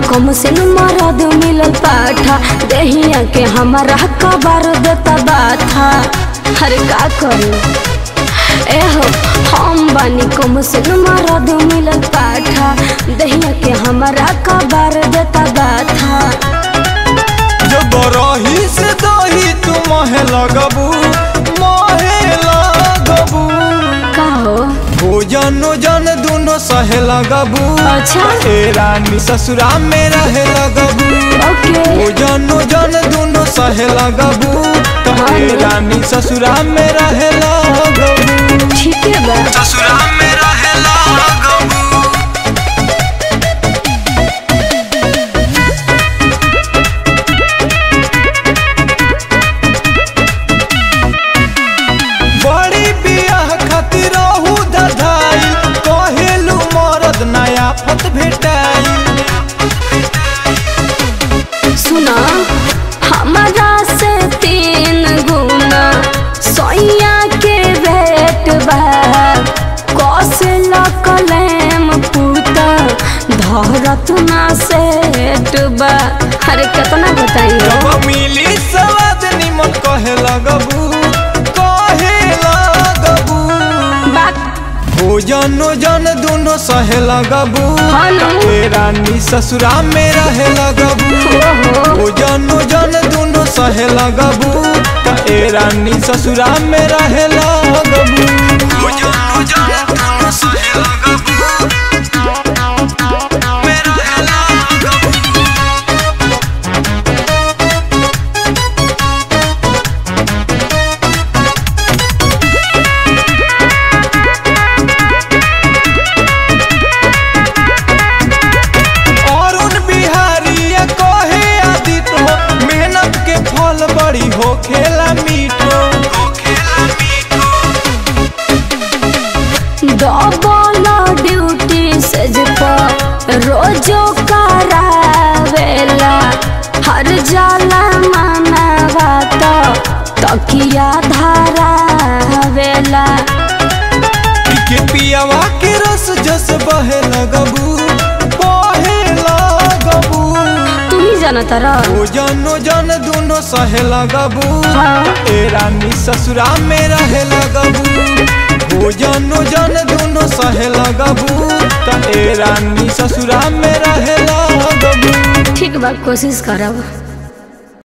कम से न मरद मिलल पाठा देहिया के हमारा कबार देता बाथा अरे का करू एहो हम बानी कम से न मरद मिलल पाठा देहिया के हमारा कबार देता बाथा जब रही से दही तू महे लगबू महे लगबू का हो भोजन जन दोनों सहे लगबू अच्छा ए रानी ससुरा में रहे लगबू ओके भोजन जन दोनों सहे लगबू ए रानी ससुरा में रहे लगबू ठीक है बा ससुरा में रहे लगबू बड़ी बियाह खातिर रहू धधाई कहेलू मरद नया फत भेटाई सुना हमारा से तीन गुना सोइया के भेट बा कौशल कलेम पूता धरत ना सेट बा अरे कितना बताइए जब मिली सवाद निमन कहे लगबू कहे लगबू बात भोजन जन दोनों सहे लगबू हेलो ए रानी ससुरा में रहे लगबू ओहो भोजन जन दोनों सहे लगबू त ए रानी ससुरा में रहे लगबू भोजन जन दोनों सहे लगबू में रहे लगबू अरुण बिहारी या कहे आदित हो मेहनत के फल बड़ी हो खेला मीठो डबल ड्यूटी से रोजो करावेला हर जाला मानवा तो तकिया धारावेला के पियावा के रस जस बहे लगबू बहे लगबू तू ही जाना तारा ओ जनो जन दोनों सहे लगबू हाँ ए रानी ससुरा में रहे लगबू ओ जनो जन दोनों सहे लगबू त ए रानी ससुरा में रहे लगबू ठीक बा कोशिश करब